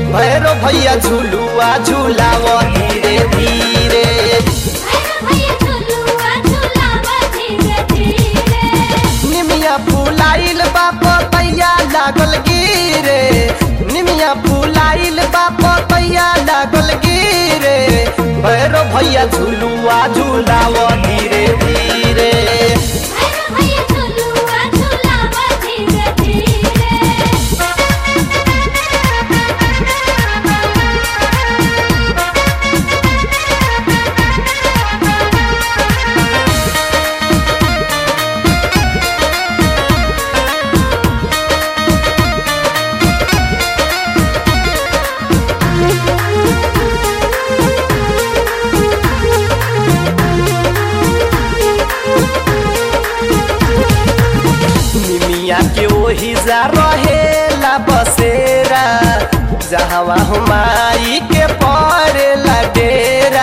भैरो भैया झुलुआ झुलाव धीरे धीरे भैया झुलुआ झुलावा धीरे धीरे निमिया फुलाइल बाप तैया लागल गिरे निमिया फुलाइल बाप तैया लागल गिरे भैरो भैया झुलुआ झुलाव धीरे धीरे भैया झुलुआ झुलावा धीरे धीरे निमिया के ओही जा रहेला बसेरा जहवा हुमाई के पड़ेला डेरा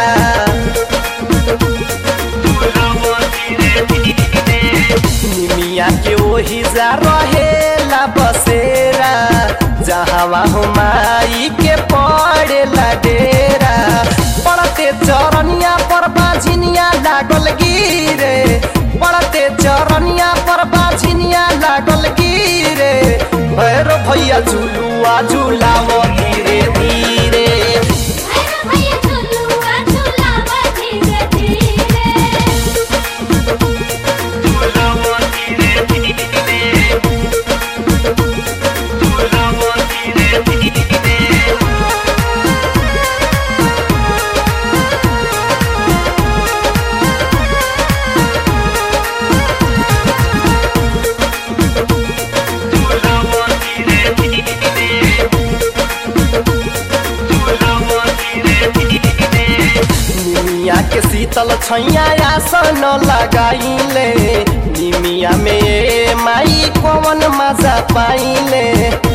निमिया के ओही जा रहेला बसेरा जहवा हुमाई के पड़ेला डेरा पड़ते चरनिया पर बाझिनिया लागल गिरे पड़ते चरनिया पर बाझिनिया लागल गिरे भैरो भैया झुलुआ झुलाव धीरे धीरे भैया झुलुआ झुलावा धीरे धीरे निमिया के शीतल छैया आसन लगाइले निमिया में माई कवन मजा पाइले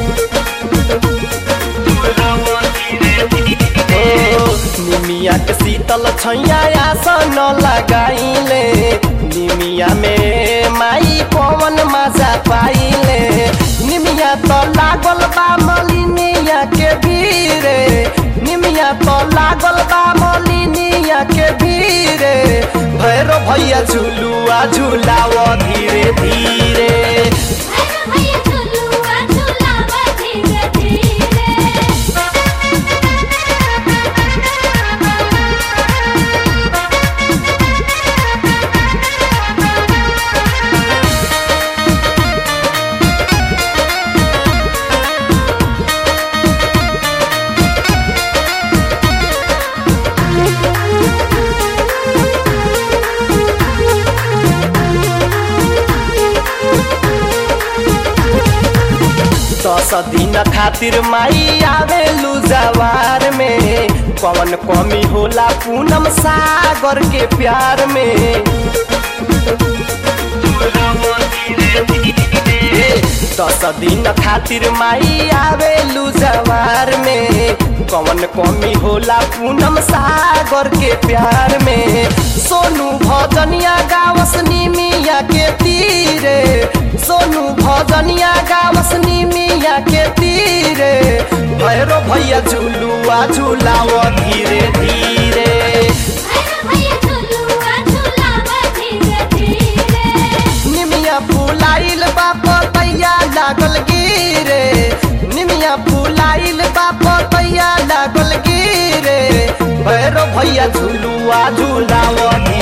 ओ, निमिया के शीतल छैया आसन लगाइले निमिया में माई कवन मजा पाइले निमिया तो लागल बा मलिनिया के भीरे निमिया तो लागल बा मलिनिया के भीरे भैरो भैया झुलुआ झुलाव धीरे धीरे भैया झुलुआ झुलावा धीरे धीरे दस दिन खातिर माई आवेलू जवार में कौन कमी होला पूनम सागर के प्यार में ए, दस दिन खातिर माई आवेलू जवार में कौन कमी होला पूनम सागर के प्यार में सोनू भजनिया गावस निमिया के तीरे सोनू भजनिया गावस निमिया के तीरे भैरो भैया झुलुआ झुलाव धीरे धीरे भैया झुलुआ झुलावा धीरे धीरे निमिया फुलाइल बाप तैया लागल गिरे निमिया फुलाइल बाप तैया लागल गिरे भैरो भैया झुलुआ झुलाव धीरे